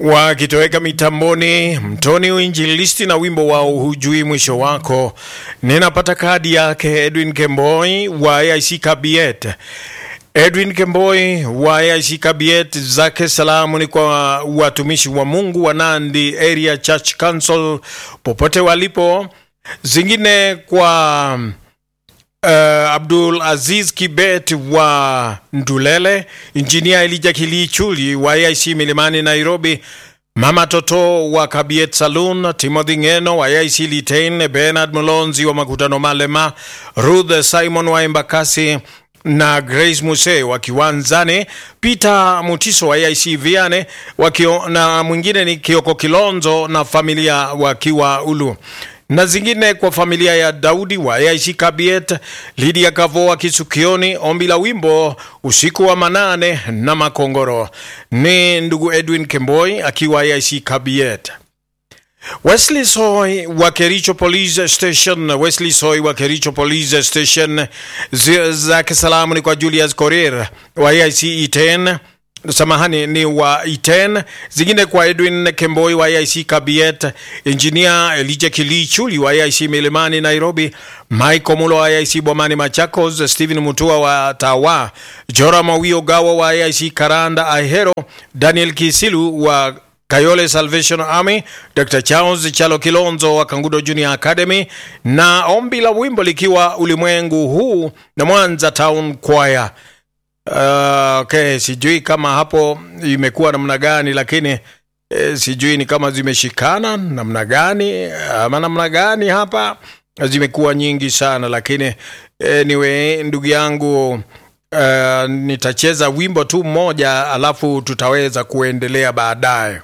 wakitoweka mitamboni mtoni uinjilisti na wimbo wao hujui mwisho wako. Ninapata kadi yake Edwin Kemboi wa AIC Kabiet. Edwin Kemboi wa AIC Kabiet, zake salamu ni kwa watumishi wa Mungu wa Nandi Area Church Council popote walipo, zingine kwa Uh, Abdul Aziz Kibet wa Ndulele, Injinia Elija Kilichuli wa AIC Milimani Nairobi, Mama Toto wa Kabiet Saloon, Timothy Ngeno wa AIC Litein, Bernard Mulonzi wa Makutano Malema, Ruth Simon wa Embakasi na Grace Muse wa Kiwanzani, Peter Mutiso wa AIC Viane wakio, na mwingine ni Kioko Kilonzo na familia wakiwa Ulu na zingine kwa familia ya Daudi wa AIC Kabiet, Lydia Kavoa Kisukioni, ombi la wimbo usiku wa manane na Makongoro. Ni ndugu Edwin Kemboi akiwa AIC Kabiet. Wesley Soy wa Kericho Police Station, Wesley Soy wa Kericho Police Station, zake salamu ni kwa Julius Korir wa AIC Iten samahani ni wa Iten, zingine kwa Edwin Kemboi wa AIC Kabiet, Engineer Elijah Kilichuli wa AIC Milimani Nairobi, Michael Mulo wa AIC Bomani Machakos, Stephen Mutua wa Tawa, Jora Mawio Gawa wa AIC Karanda Ahero, Daniel Kisilu wa Kayole Salvation Army, Dr. Charles Chalo Kilonzo wa Kangudo Junior Academy, na ombi la wimbo likiwa ulimwengu huu na Mwanza Town Choir. Uh, okay, sijui kama hapo imekuwa namna gani, lakini eh, sijui ni kama zimeshikana namna gani ama namna gani hapa, zimekuwa nyingi sana, lakini anyway, ndugu yangu uh, nitacheza wimbo tu mmoja alafu tutaweza kuendelea baadaye.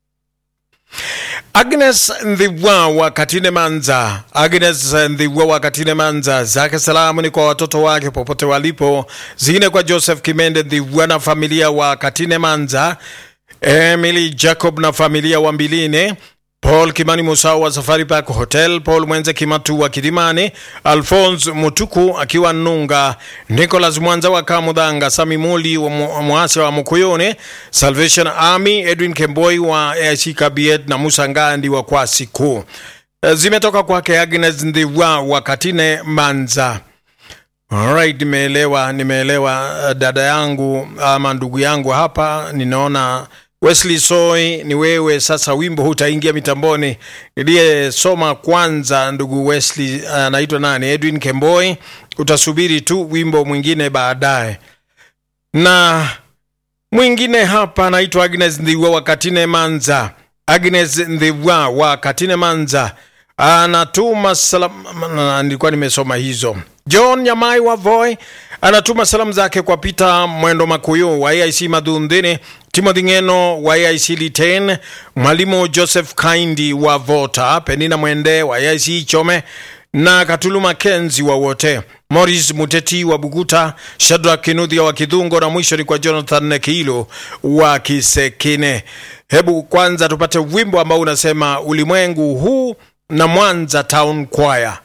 Agnes Ndhiwa wa Katine Manza, Agnes Ndhiwa wa Katine Manza, zake salamu ni kwa watoto wake popote walipo, zingine kwa Joseph Kimende Ndhiwa na familia wa Katine Manza, Emily Jacob na familia wa Mbiline, Paul Kimani Musau wa Safari Park Hotel, Paul Mwenze Kimatu wa Kilimani, Alphonse Mutuku akiwa Nunga, Nicholas Mwanza wa Kamudhanga, Sami Muli wa Mwase wa Mukuyone, Salvation Army, Edwin Kemboi wa AIC Kabiet na Musa Ngandi wa Kwasi Kuu. Zimetoka kwake Agnes Ndhiwa wa Katine Manza. Alright, nimeelewa, nimeelewa dada yangu ama ndugu yangu hapa, ninaona Wesley Soy, ni wewe sasa. Wimbo hutaingia mitamboni. Niliyesoma kwanza, ndugu Wesley anaitwa uh, nani? Edwin Kemboi. Utasubiri tu wimbo mwingine baadaye. Na mwingine hapa anaitwa Agnes Ndhiwa wa Katine Manza. Agnes Ndhiwa wa Katine Manza anatuma salamu, nilikuwa nimesoma hizo. John Nyamai wa Voi anatuma salamu zake kwa Peter Mwendo Makuyu wa AIC Madhundhini, Timothy Ngeno wa AIC Liten, Mwalimu Joseph Kaindi wa Vota, Penina Mwende wa AIC Chome na Katulu Makenzi wa wote, Morris Muteti wa Buguta, Shadrack Kinudhia wa Kidhungo na mwisho ni kwa Jonathan Nekilo wa Kisekine. Hebu kwanza tupate wimbo ambao unasema ulimwengu huu na Mwanza Town Choir.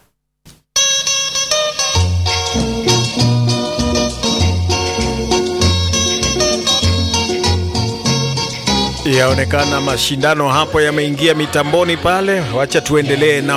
Yaonekana mashindano hapo yameingia mitamboni pale, wacha tuendelee na